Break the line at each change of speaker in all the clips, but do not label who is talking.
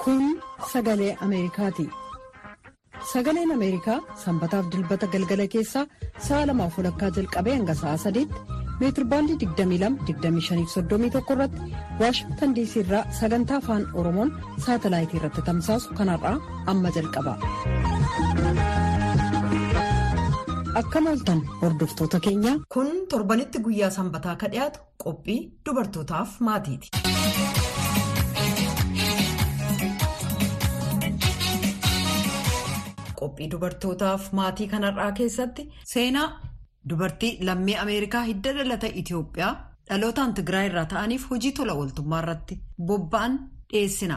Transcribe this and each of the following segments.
Kun sagalee Ameerikaati. Sagaleen Ameerikaa sanbataaf dilbata galgala keessaa sa'a lamaaf walakkaa jalqabee hanga sa'a sadiitti meetirbaandii 22-25-31 irratti waashingtan diisii irraa sagantaa afaan oromoon saatalaayitii irratti tamsaasu kanarraa amma jalqaba. Akkam ooltan hordoftoota keenya.
Kun torbanitti guyyaa sanbataa ka dhiyaatu qophii dubartootaaf maatiiti. Qophii dubartootaaf maatii kanarraa keessatti seenaa dubartii lammii Ameerikaa hidda dhalata Itoophiyaa dhalootaan Tigraay irraa ta'aniif hojii tola ooltummaa irratti bobba'an dhiyeessina.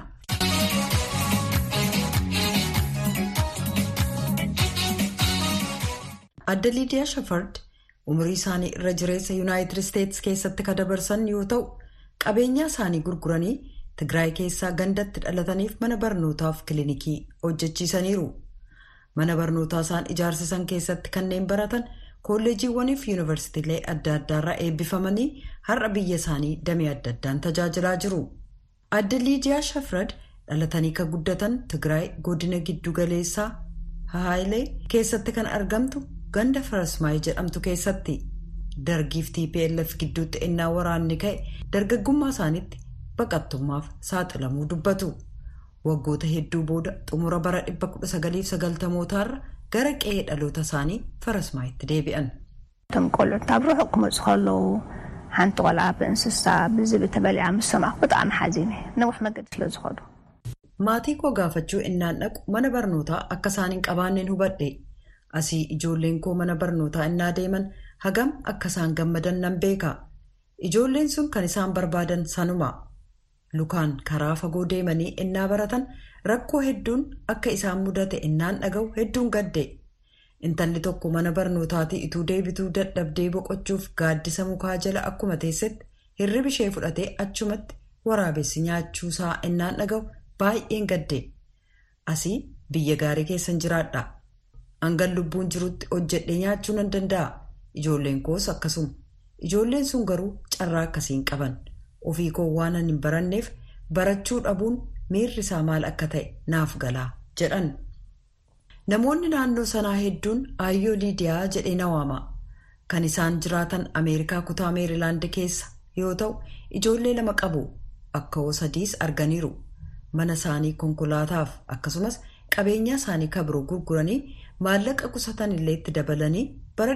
Adda Liidiyaa Shafard umurii isaanii irra jireessa Yuunaayitid Isteetsi keessatti ka dabarsan yoo ta'u qabeenyaa isaanii gurguranii Tigraay keessaa gandatti dhalataniif mana barnootaaf kilinikii hojjechiisaniiru. Mana barnootaa isaan ijaarsisan keessatti kanneen baratan kolleejiiwwaniif yuunivarsiitiilee adda addaarraa eebbifamanii har'a biyya isaanii damee adda addaan tajaajilaa jiru. Adda Liidiyaa Shafrad dhalatanii ka guddatan Tigraay godina giddu galeessaa Hahaayilee keessatti kan argamtu ganda Farasmaayii jedhamtu keessatti dargiif TPLF gidduutti ennaa waraanni ka'e dargaggummaa isaaniitti baqattummaaf saaxilamuu dubbatu. waggoota hedduu booda xumura bara 1990mootaarra gara qe'ee dhaloota isaanii farasmaayitti deebi'an.
እቶም ቆልዑት ኣብ ርሑቕ ክመፁ ከለዉ ሓንቲ ቆልዓ ብእንስሳ ብዝብል ተበሊዓ ምስ ሰማዕኩ ብጣዕሚ ሓዚነ ነዊሕ መገዲ ስለ ዝኸዱ
maatii koo gaafachuu innaan dhaqu mana barnootaa akka isaan hin qabaanneen hubadhe asii ijoolleen koo mana barnootaa innaa deeman hagam akka isaan gammadan nan beeka ijoolleen sun kan isaan barbaadan sanuma. lukaan karaa fagoo deemanii innaa baratan rakkoo hedduun akka isaan mudate innaan dhaga'u hedduun gadde intalli tokko mana barnootaatii ituu deebituu dadhabdee boqochuuf gaaddisa mukaa jala akkuma teessetti hirribi ishee fudhatee achumatti waraabessi nyaachuusaa innaan dhaga'u baay'een gadde asii biyya gaarii keessan jiraadha hangan lubbuun jirutti hojjedhee nyaachuu nan danda'a ijoolleen koos akkasuma ijoolleen sun garuu carraa akkasiin qaban. ofii koo waan hin baranneef barachuu dhabuun miirri isaa maal akka ta'e naaf galaa jedhan namoonni naannoo sanaa hedduun aayyoo liidiyaa jedhee na waama kan isaan jiraatan ameerikaa kutaa meerilaand keessa yoo ta'u ijoollee lama qabu akka hoo sadiis arganiiru mana isaanii konkolaataaf akkasumas qabeenyaa isaanii kabiroo gurguranii maallaqa qusatan illee itti dabalanii bara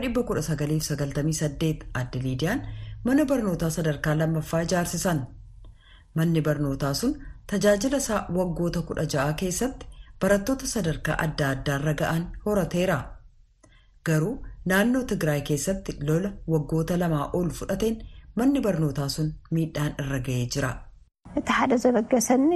1998 adda liidiyaan. mana barnootaa sadarkaa lammaffaa ijaarsisan manni barnootaa sun tajaajila isaa waggoota kudha ja'a keessatti barattoota sadarkaa adda addaarra ga'an horateera garuu naannoo tigraay keessatti lola waggoota lamaa ol fudhateen manni barnootaa sun miidhaan irra ga'ee jira.
እቲ ሓደ ዘበገሰኒ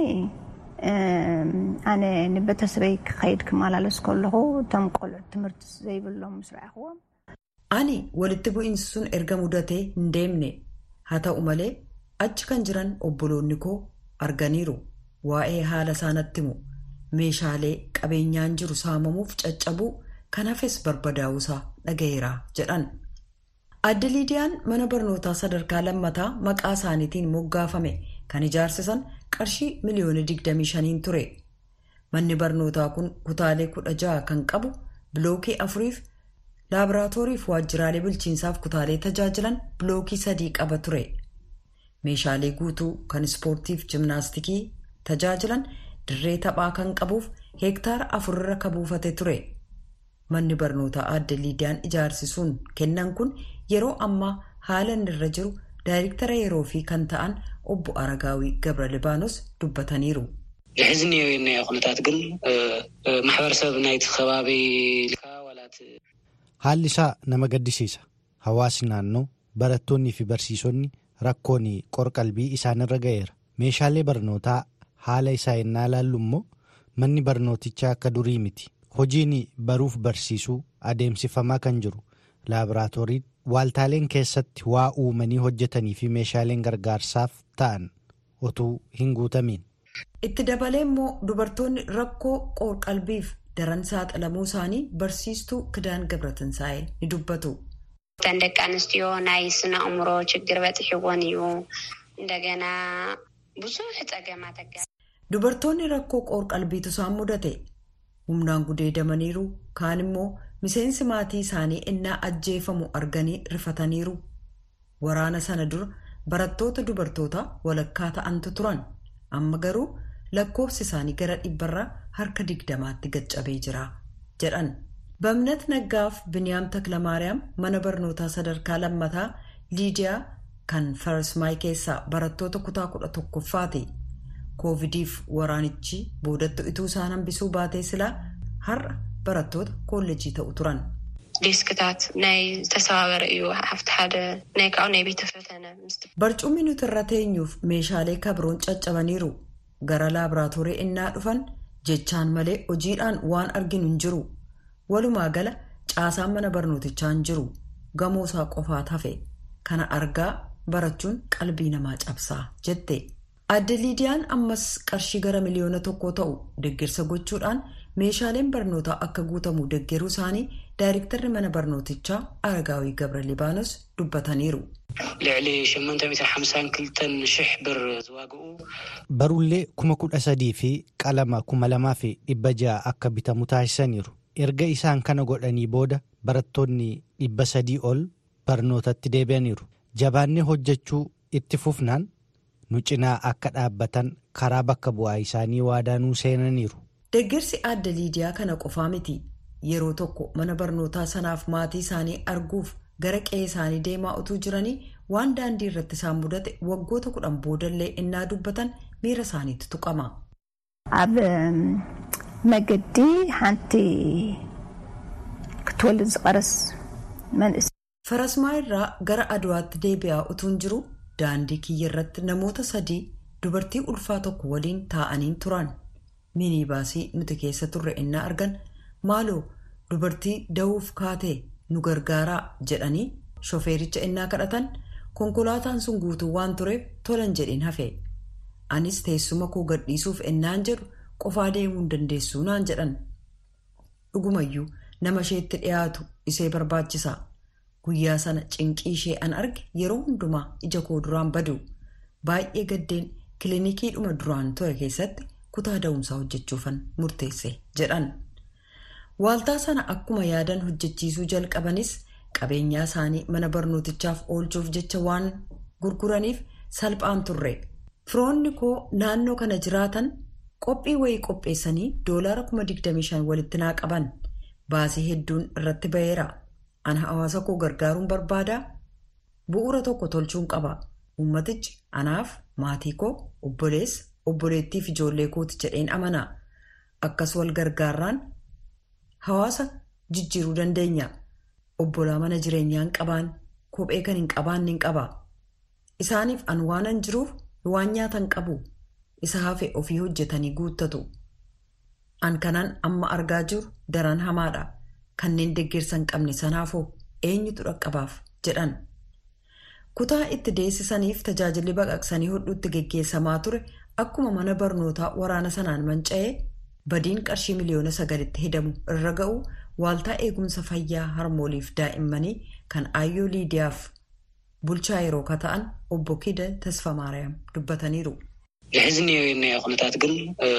ኣነ ንቤተሰበይ ክኸይድ ክመላለስ ከለኹ እቶም ቆልዑት ትምህርቲ ዘይብሎም ምስ ረኣኽዎም
ani walitti bu'iinsi sun erga mudatee hin deemne haa ta'u malee achi kan jiran obboloonni koo arganiiru waa'ee haala isaanatti himu meeshaalee qabeenyaan jiru saamamuuf caccabuu kan hafes barbadaa'uusaa dhaga'eera jedhan. adda liidiyaan mana barnootaa sadarkaa lammataa maqaa isaaniitiin moggaafame kan ijaarsisan qarshii miliyoona 25 ture manni barnootaa kun kutaalee 16 kan qabu bilookii afuriif. laaboraatoorii fi waajjiraalee bulchiinsaaf kutaalee tajaajilan bilookii sadii qaba ture meeshaalee guutuu kan ispoortiif jimnaastikii tajaajilan dirree taphaa kan qabuuf heektaara afurra ka buufate ture manni barnootaa adda liidiyaan ijaarsisuun kennan kun yeroo ammaa haala inni irra jiru daayirektara yeroo fi kan ta'an obbo aragaawii gabra libaanos dubbataniiru.
ዝሕዚ እኒኦ ኩነታት ግን ማሕበረሰብ ናይቲ ከባቢ
Haalli isaa nama gaddisiisa. Hawaasni naannoo barattoonnii fi barsiisonni rakkoon qorqalbii isaanirra ga'eera. Meeshaalee barnootaa haala isaa ennaa ilaallu immoo manni barnootichaa akka durii miti. Hojiin baruuf barsiisuu adeemsifamaa kan jiru laaboraatooriin waaltaaleen keessatti waa uumanii hojjetanii fi meeshaaleen gargaarsaaf ta'an otuu hin guutamiin.
Itti dabalee immoo dubartoonni rakkoo qorqalbiif. daran saaxilamuu isaanii barsiistuu kidaan gabratinsaa'e ni dubbatu.
እተን ደቂ ኣንስትዮ ናይ ስነ ኣእምሮ ችግር በፅሕዎን እዩ እንደገና ብዙሕ ፀገማት
dubartoonni rakkoo qoor-qalbiitu isaan mudate humnaan gudeedamaniiru kaan immoo miseensi maatii isaanii innaa ajjeefamu arganii rifataniiru waraana sana dura barattoota dubartoota walakkaa ta'antu turan amma garuu lakkoofsi isaanii gara dhibbarraa harka digdamaatti gaccabee jira jedhan bamnat naggaaf biniyaam taklamaariyaam mana barnootaa sadarkaa lammataa liidiyaa kan farsmaay keessaa barattoota kutaa kudha tokkoffaati koovidiif waraanichi boodatti ituu isaan hambisuu baatee silaa har'a barattoota koolleejii ta'u turan.
ዴስክታት ናይ ዝተሰባበረ እዩ ሓፍቲ ሓደ ናይ ካብኡ ናይ ቤተ ፈተነ
barcumni nuti irra teenyuuf meeshaalee kabroon caccabaniiru gara laaboraatoorii innaa dhufan jechaan malee hojiidhaan waan arginu hin jiru walumaa gala caasaan mana barnootichaa hin jiru gamoosaa qofaat hafe kana argaa barachuun qalbii namaa cabsaa jette adde liidiyaan ammas qarshii gara miliyoona tokkoo ta'u deeggarsa gochuudhaan meeshaaleen barnootaa akka guutamu deeggaruu isaanii daayirektarri mana barnootichaa aragaawii gabra libaanos dubbataniiru.
ልዕሊ 852 ሽሕ ብር ዝዋግኡ
barullee kuma kudha sadii fi qalama kuma lamaa fi dhibba ja'a akka bitamu taasisaniiru erga isaan kana godhanii booda barattoonni dhibba sadii ol barnootatti deebi'aniiru jabaannee hojjechuu itti fufnaan nu cinaa akka dhaabbatan karaa bakka bu'aa isaanii waadaa seenaniiru.
deeggarsi adda liidiyaa kana qofaa miti yeroo tokko mana barnootaa sanaaf maatii isaanii arguuf gara qe'ee isaanii deemaa utuu jiranii waan daandii irratti isaan mudate waggoota kudhan boodallee innaa dubbatan miira isaaniitti tuqama.
ኣብ መገዲ ሓንቲ ክትወልድ ዝቐረስ መንእስ
farasmaa irraa gara aduwaatti deebi'aa utuun jiru daandii kiyya irratti namoota sadii dubartii ulfaa tokko waliin taa'aniin turan minibaasii nuti keessa turre innaa argan maaloo dubartii da'uuf kaatee nu gargaaraa jedhanii shofeericha innaa kadhatan konkolaataan sun guutuu waan tureef tolan jedhin hafe anis teessuma koo gadhiisuuf ennaan jedhu qofaa deemuu hin dandeessuu naan jedhan dhugumayyuu nama isheetti dhiyaatu isee barbaachisa guyyaa sana cinqii ishee an arge yeroo hundumaa ija koo duraan badu baay'ee gaddeen kilinikiidhuma duraan ture keessatti kutaa da'umsaa hojjechuufan murteesse jedhan waaltaa sana akkuma yaadan hojjechiisuu jalqabanis qabeenyaa isaanii mana barnootichaaf oolchuuf jecha waan gurguraniif salphaan turre firoonni koo naannoo kana jiraatan qophii wayii qopheessanii doolaara 25,000 walitti naa qaban baasii hedduun irratti ba'eera ana hawaasa koo gargaaruun barbaadaa bu'uura tokko tolchuun qaba ummatichi anaaf maatii koo obboleessa obboleettiif ijoollee kooti jedheen amana akkas wal gargaarraan hawaasa jijjiiruu dandeenya obbolaa mana jireenyaa hin qabaan kophee kan hin qabaanne hin qaba isaaniif an waanan jiruuf waan nyaatan qabu isa hafe ofii hojjetanii guuttatu an kanan amma argaa jiru daran hamaadha kanneen deeggarsa hin qabne sanaafoo eenyutu dhaqqabaaf jedhan kutaa itti deessisaniif tajaajilli baqaqsanii hodhuutti geggeessamaa ture akkuma mana barnootaa waraana sanaan manca'ee badiin qarshii miliyoona sagalitti hidamu irra ga'u waaltaa eegumsa fayyaa harmooliif daa'immanii kan aayyoo liidiyaaf bulchaa yeroo kata'an obbo Kida Tasfamaariyaam dubbataniiru.
ዝሕዝኒ ናይ ኩነታት ግን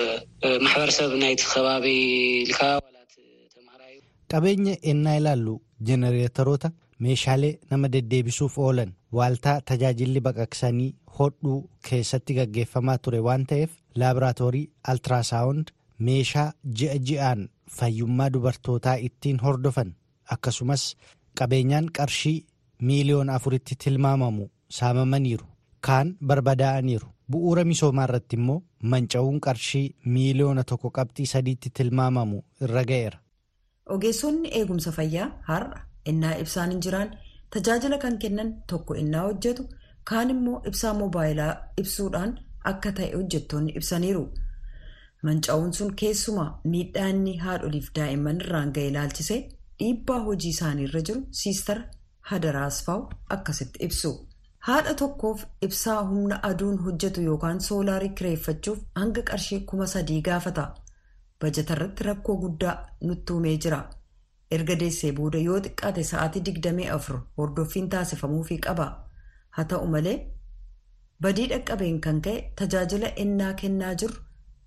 ማሕበረሰብ ናይቲ ከባቢ ኢልካ ዋላት ተምሃራዩ
qabeenya ennaa ilaallu jenereetaroota meeshaalee nama deddeebisuuf oolan waaltaa tajaajilli baqaqsanii hodhuu keessatti gaggeeffamaa ture waan ta'eef laaboraatoorii altiraasaawund meeshaa ji'a ji'aan fayyummaa dubartootaa ittiin hordofan akkasumas qabeenyaan qarshii miiliyoona afuritti tilmaamamu saamamaniiru kaan barbadaa'aniiru bu'uura misoomaa irratti immoo manca'uun qarshii miiliyoona tokko qabxii sadiitti tilmaamamu irra ga'eera.
ogeessonni eegumsa fayyaa har'a innaa ibsaan hin jiraan tajaajila kan kennan tokko innaa hojjetu kaan immoo ibsaa moobaayilaa ibsuudhaan akka ta'e hojjettoonni ibsaniiru manca'uun sun keessumaa miidhaanni haadholiif daa'imman irraan ga'e ilaalchisee dhiibbaa hojii isaanii irra jiru siistara hadaraasfaaw akkasitti ibsu haadha tokkoof ibsaa humna aduun hojjetu yookaan soolaarii kireeffachuuf hanga qarshii kuma sadii gaafata. bajatarratti rakkoo guddaa nutti uumee jira erga deessee booda yoo xiqqaate sa'aatii 24 hordoffiin taasifamuufii qaba haa ta'u malee badii dhaqqabeen kan ka'e tajaajila ennaa kennaa jiru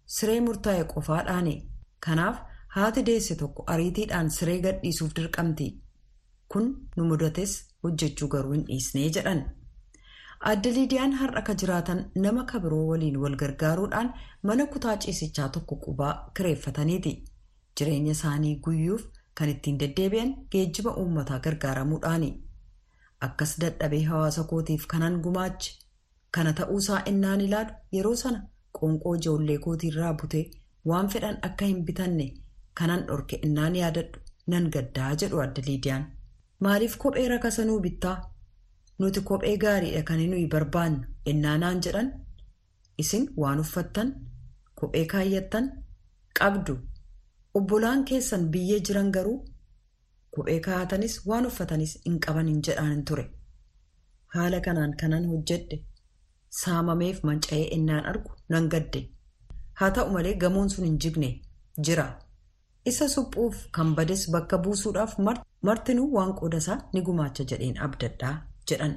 siree murtaa'e qofaadhaani kanaaf haati deesse tokko ariitiidhaan siree gadhiisuuf dirqamti kun nu mudates hojjechuu garuu hin dhiisnee jedhan. Aadde Liidiyaan har'a ka jiraatan nama kabiroo waliin wal gargaaruudhaan mana kutaa ciisichaa tokko qubaa kireeffataniiti. Jireenya isaanii guyyuuf kan ittiin deddeebi'an geejjiba uummataa gargaaramuudhaani. Akkas dadhabee hawaasa kootiif kanan gumaache kana ta'uusaa innaan ilaalu yeroo sana qoonqoo ijoollee kootiirraa butee waan fedhan akka hin bitanne kanan dhorke innaan yaadadhu nan gaddaa jedhu Aadde Liidiyaan. Maaliif kophee rakasanuu bittaa? Nuti kophee gaariidha kan nuyi barbaannu ennaanaan jedhan isin waan uffattan kophee kaayyattan qabdu obbolaan keessan biyyee jiran garuu kophee kaa'atanis waan uffatanis hin qaban hin jedhaan ture. Haala kanaan kanan hojjedhe saamameef manca'ee ennaan argu nan gadde haa ta'u malee gamoon sun hin jigne jira. Isa suphuuf kan bades bakka buusuudhaaf martinuu waan qoodasaa ni gumaacha jedheen abdadhaa. jedhan.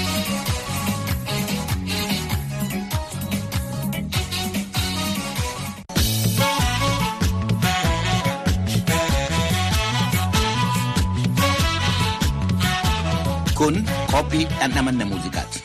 Kun qophii dhandhamanna muuziqaati.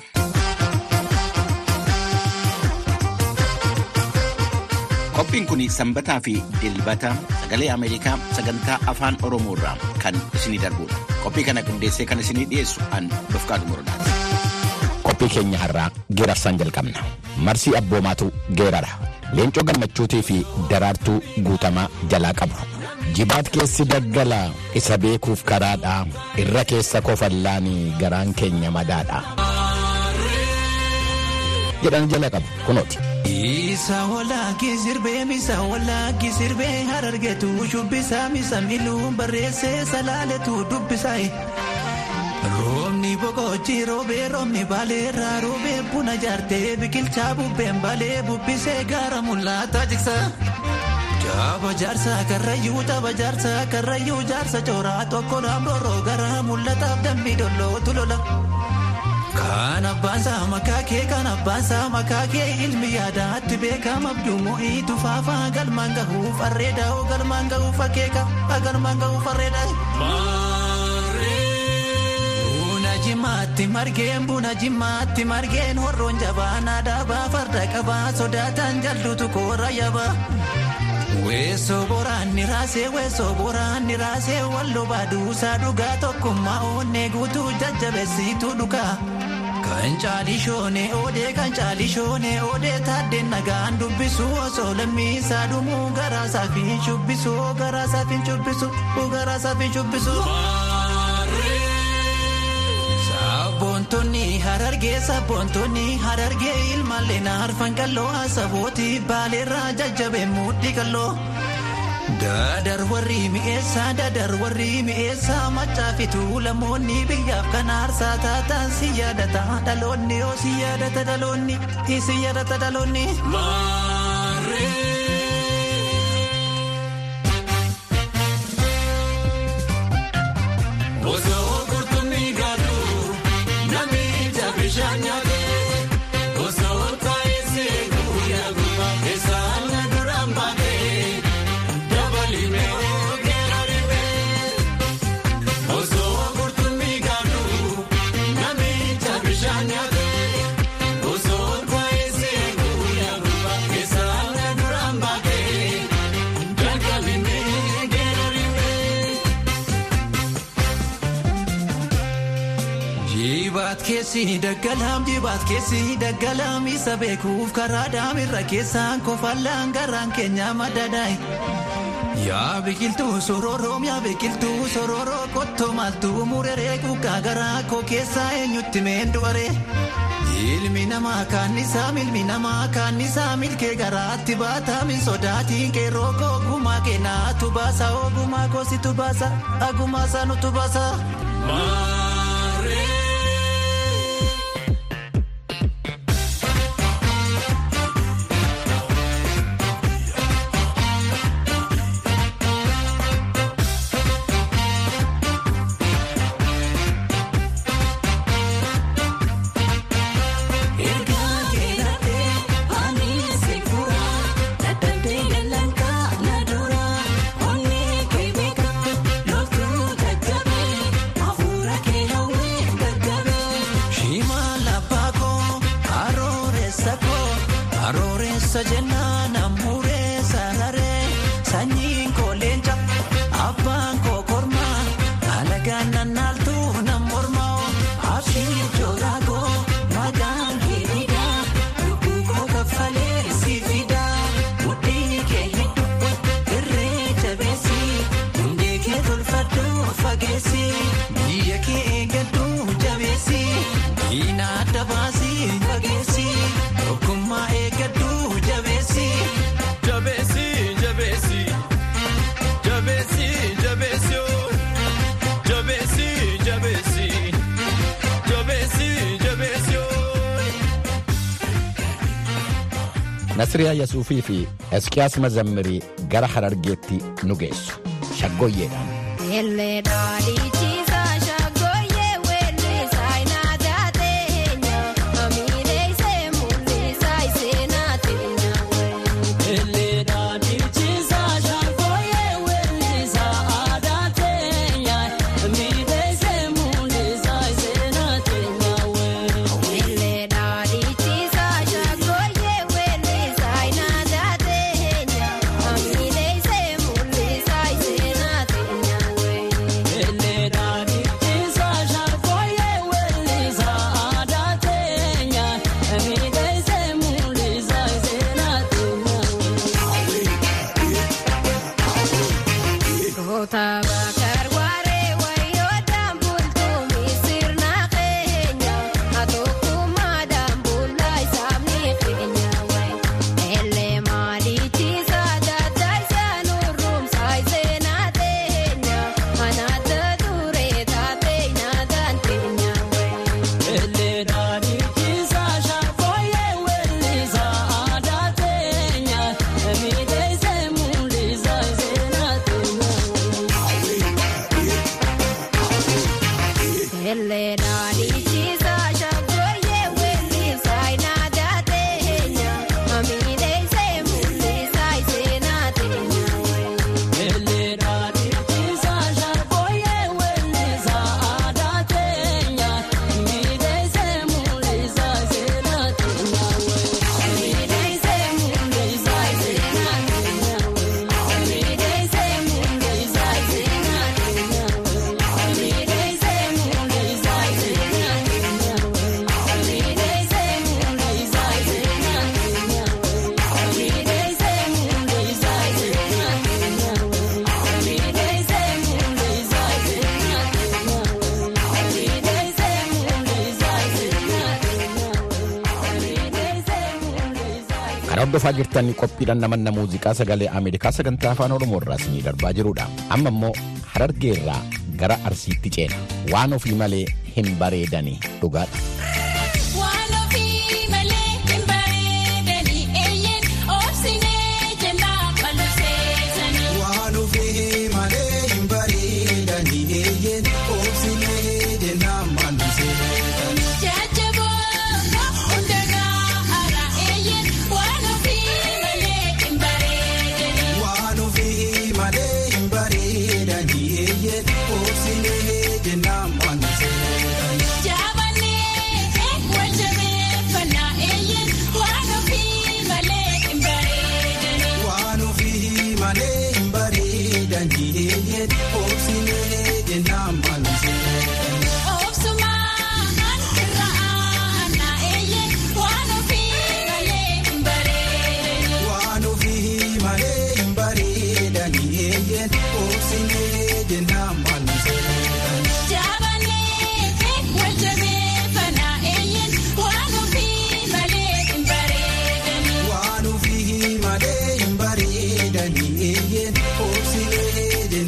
Qophiin kun sanbataa fi dilbata sagalee Ameerikaa sagantaa afaan Oromoo irraa kan isinii darbudha. Qophii kana qindeessee kan isinii dhiyeessu an Dofqaadu Morodaati.
Qophii keenya har'aa geerarsaan jalqabna. Marsii abboomaatu geerara. Leencoo gammachuutii fi daraartuu guutamaa jalaa qabu. Jibaat keessi daggala isa beekuuf karaadha. Irra keessa kofallaanii garaan keenya madaadha. jedhan jala qabu kunooti.
Isa walaakii sirbee misa walaakii sirbee harargeetu shubbisaa misa miluun barreessee salaaletu dubbisaa. Roobni boqochi roobee roobni baaleerraa roobee buna jaartee biqilchaa bubbeen balee bubbisee gaara mul'ataa jigsa. Jaaba jaarsa karrayyuu jaaba jaarsa karrayyuu jaarsa cooraa tokko naamroo gara mul'ataaf dambii dollootu lola. Kan abbaasaa makaakee kan abbaasaa makaakee ilmi yaadaatti beekama abduumoo iitu faafaa galmaan gahuuf arreedaa galmaan gahuuf akeeka galmaan gahuuf arreedaa. Buna jimaatti margeen buna jimaatti margeen horroon jabaanaa dhaabaa farda qabaa sodaatan jalluutu koora yabaa. Weessoo boraanni raasee weessoo boraanni raasee walloo baaduusaa dhugaa tokkummaa oonnee guutuu jajjabeessituu dhugaa. Kan caalishoonee oodee kan caalishoonee oodee taaddeen nagaan dubbisu osoo lammiisaa dhumuu garaasaa fi shubbisu garaasaa fi shubbisu garaasaa fi shubbisu. Sabboontonni harargee sabboontonni harargee ilmaallee naarfan qalloo sabooti baaleerraa jajjabee mudhii qalloo. Dadar warri mi'eessaa dadar warri mi'eessaa macaafitu lamoonni biyyaaf kan aarsaa taatan si yaadata dhaloonni yoo si yaadata dhaloonni si yaadata dhaloonni. Osoo qurxummii gaadhu namni bishaan nyaate osoo taa'ee seekuu yaagu eessaan na duraan baatee. Osoo qurxummii gaadhu namicha bishaan nyaate osoo taa'ee seekuu yaagu eessaan na duraan baatee jalqabinee geerarinee. Jibaat keessi daggalaam jibaat keessi daggalaam isa beekuuf karaa daamirra keessaan kofallaan garaan keenya madadaay. Yaa biqiltuu sororoom yaa biqiltuu sororoo qottoo maaltuu mureree kukaa garaa koo keessaa eenyutti meendu'aree. Ilmi namaa kaannisaa milmi namaa kaannisaa milkee garaatti baataa min sodaatiin qeerroo koo gumaa keenaatu baasa ogumaa koositu baasa agumaa saanutu baasa. Gosa jennaan ammuuree sararee sanyiin koo leenca abbaan koo kormaa alagaan nannaaltuu nan mormaa abshii jooraa koo maqaan kee fidaa lubbuu koo kaffalee si fidaa mudhii kee hidhu irree jabeessi hundee kee tolfadhu fageessi biyya kee eeggadhu jabeessi diina adda baasi fageessi tokkummaa eeggadhu jabeessi.
Jabeessi jabeessi jabeessi jabeessi oo jabeessi jabeessi jabeessi jabeessi oo.
Nasriyaa Yasuufii fi Eskiyaas Mazammirii gara Harargeetti nu geessu. Shaggooyyeedhaan. Kan hordofaa jirtan qophiidhaan namanna muuziqaa sagalee Ameerikaa sagantaa afaan Oromoo irraa isinii darbaa jirudha. Amma immoo harargee irraa gara arsiitti ceena. Waan ofii malee hin bareedanii dhugaadha.
Waan ofii malee hin bareedanii eeyyeen obsilee jennaan maalumseedhaan. Waan ofii malee hin bareedanii eeyyeen obsilee jennaan maalumseedhaan. Waan ofii malee hin bareedanii eeyyeen obsilee jennaan maalumseedhaan. Waan ofii malee hin bareedanii eeyyeen obsilee jennaan maalumseedhaan. Waan ofii malee hin bareedanii eeyyeen obsilee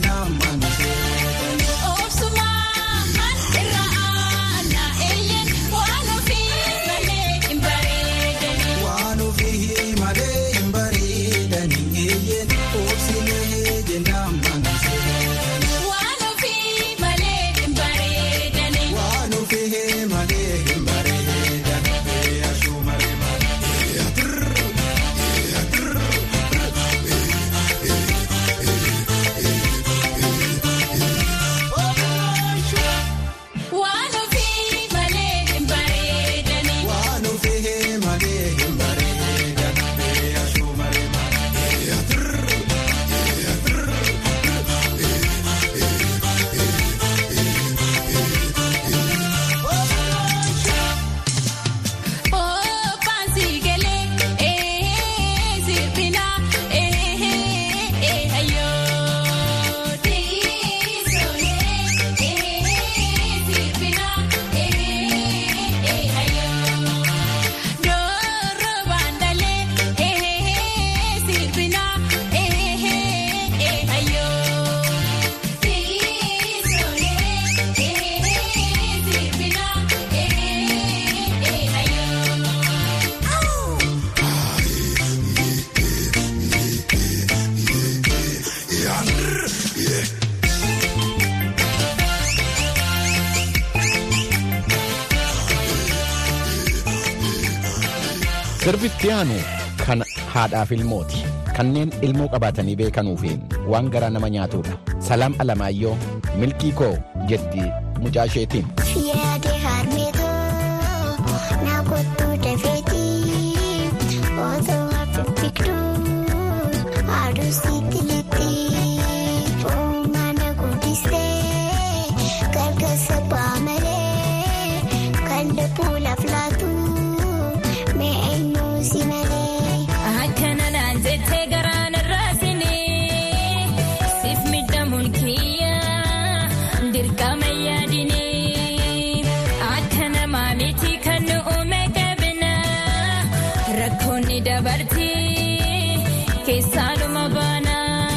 Sirbitti aanu kan haadhaaf ilmooti. Kanneen ilmoo qabaatanii beekanuu fi waan garaa nama nyaatudha. Salaam Alamaayyoo milkii koo jetti mucaa isheetiin.
Yaade harmeetoo na kottu dafeetii otoo hafifigduu haaduu sitti litti uumana guddistee gargaarsa baamalee kan lubbuu laflaatu mee eenyuu si malee.
Akkana naan jettee garaan irraasinee siif midhamuun kiyyaa dirqama yaadinee akka namaa miti kan nu uume qabna rakkoonni dabartii keessaaluma baana.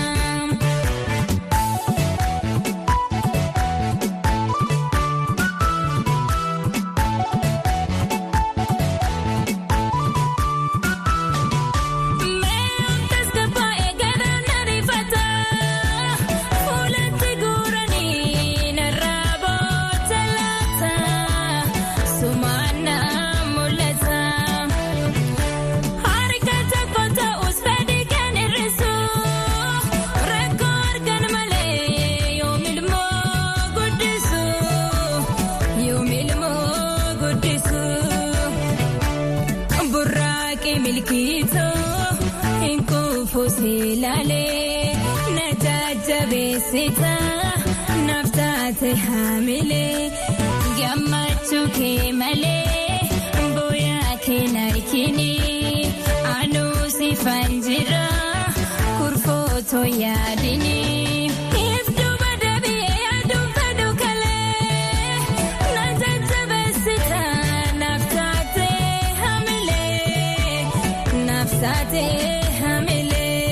Ilaalee na jajjabeessita naaf taate haamilee gammachuu kee malee booyaa kee narkini anuu sifan jira kurfootoo yaadini. Iftuuma deebi'ee aduun fedhu kalee na jajjabeessita naaf taate haamilee naaf taate haamilee.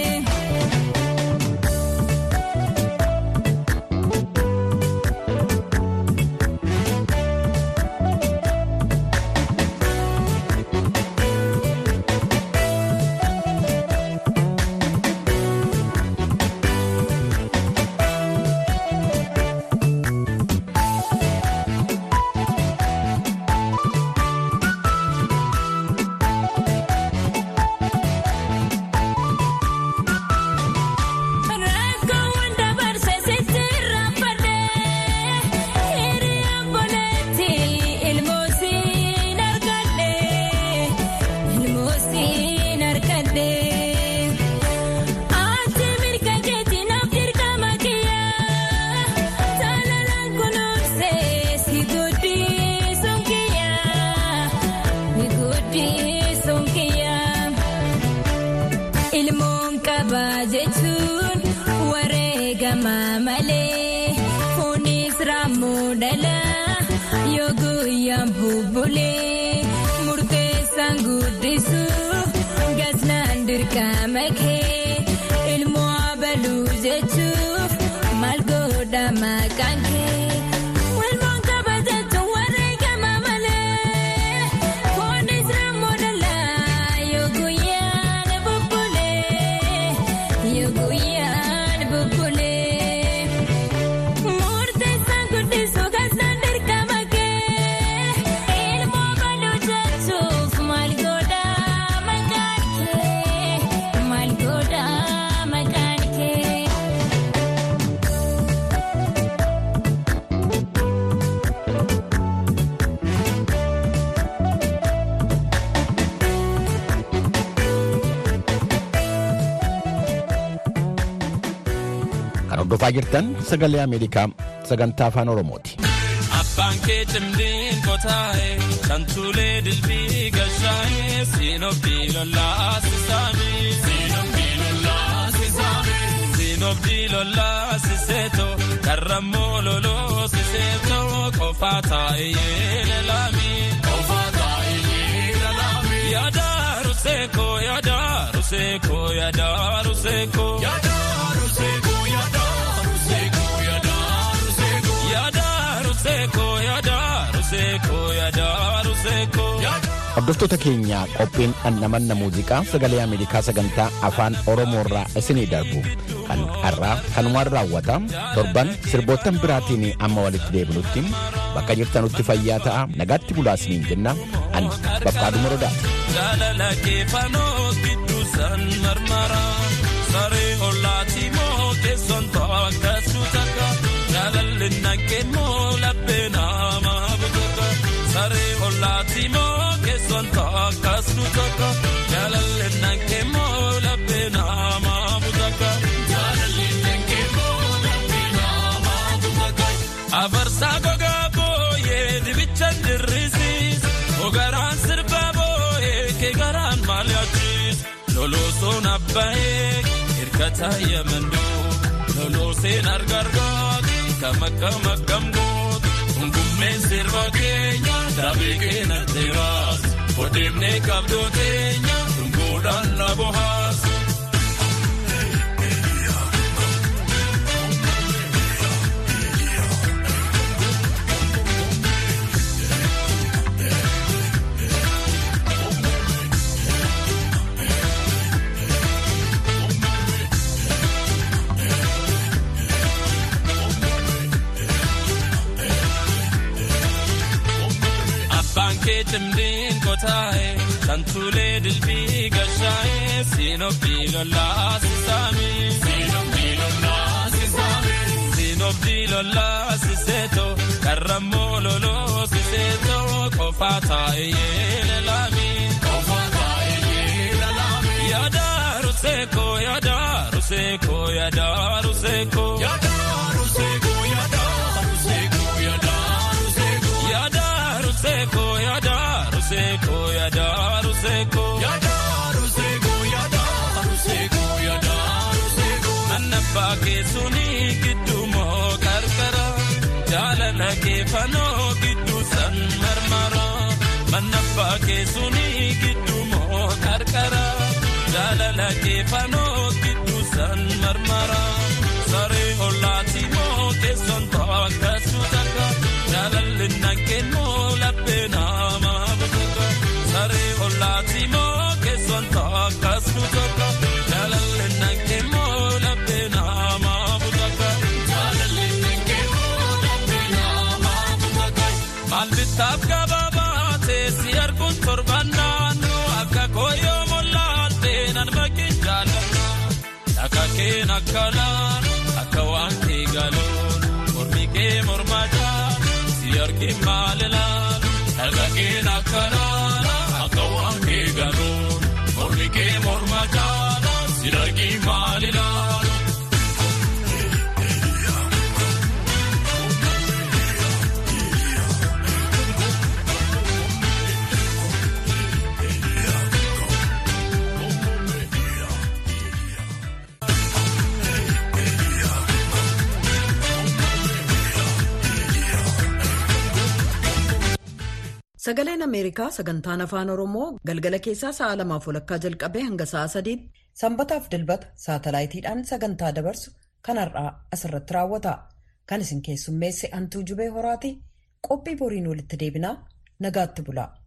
Ilmoon qabaa jechuun wareegama malee fuunis raammoo dhala yoo guyyaan bubbulee murteessaan guddisu gasnaan dirqama kee ilmoo abaluu jechuuf maal godha maqaan kee. Ilmoon qaba jechuun wareegama malee fuunis raammoo dhala yoo guyyaan bubbulee yoo guyyaan bubbulee murteessaan guddisu gasnaan dirqama kee ilmoo baluu jechuuf maal godha maqaan kee maal godha maqaan kee.
Kan hordofaa jirtan sagalee Ameerikaa sagantaa afaan Oromooti.
Abbaan kee cimdiin qotaa'e kan tuulee dilbii gashaa'e siinobdii lollaa sisaami. Siinobdii lollaa sisaami. Siinobdii lollaa siseeto karrammoo loloo siseeto qofaa taa'e yeela laami. Qofaa taa'e yeela laami. Yaada ruseeko yaada ruseeko yaada ruseeko. Yaada ruseeko yaada ruseeko yaada ruseeko. Yaada ruseeko yaada ruseeko yaada ruseeko.
Hordoftoota keenya qophiin dhandhamanna muuziqaa sagalee Ameerikaa sagantaa afaan Oromoorraa isinii darbu kan har'aa kanumaan raawwata torban sirboottan biraatiin amma walitti deebinutti bakka jirtanutti fayyaa ta'a nagaatti bulaa isiniin jenna ani Bafqaaduu Morodaati.
jaalala keefanoo gidduu san marmara saree hollaati moo keessoon taakkasu takka jaalalli naqqee moo laphee nama butaka saree hollaati moo keessoon taakkasu takka jaalalli naqqee moo laphee nama butaka jaalalli naqqee moo laphee nama butaka abarsaa gogaa booyee dibicha dirrisiis ogaraan sirba booyee keegaraan maaliyachiis loloosoon abbaayee hirkata yamandoo lolooseen argargaati kamakka makkamgoot hungummeen sirba keenya daabee keena teeraas odeemnee qabdoo teenya dungoodhaan na bohaas. Abbaan kee cimdiin kotaaye santuulee dilbii gashaaye siinobdii lollaa sisaami. Siinobdii lollaa sisaami. Siinobdii lollaa siseeto karrammoo loloo siseeto qofaa taa'e yeela laami. Qofaa taa'e yeela laami. Yaada ruseeko yaada ruseeko yaada ruseeko. Yaada ruseeko yaada ruseeko yaada ruseeko. Yaada ruseko yada ruseko yada ruseko yada ruseko yada ruseko yada ruseko annabba keessuni giddu moo qarqara jaalala keefanoo giddu san marmara mannabba keessuni giddu moo qarqara jaalala keefanoo giddu san marmara saree hollaati moo keesson taakkasu takka jaalalli naqqeen moo laphee nama butaka saree hollaati moo keesson taakkasu takka jaalalli naqqeen moo laphee nama butaka jaalalli naqqeen moo laphee nama butaka maal bittaaf gabaabaa teessi arguun torban naannoo akka kooyyoo mollaattee nan bakkin jaalladha akka keen akka laan akka waan kee galoon mormi kee mormataa si argin maalilaan akka keen akka laan akka waan kee galoon mormi kee mormataa si argin maalilaan.
Sagaleen Ameerikaa sagantaan afaan Oromoo galgala keessaa sa'a lamaaf walakkaa jalqabee hanga sa'a sadiitti sanbataaf dilbata saatalaayitiidhaan sagantaa dabarsu kanarraa asirratti raawwata. Kan isin keessummeesse hantuu jubee horaati qophii boriin walitti deebinaa nagaatti bula.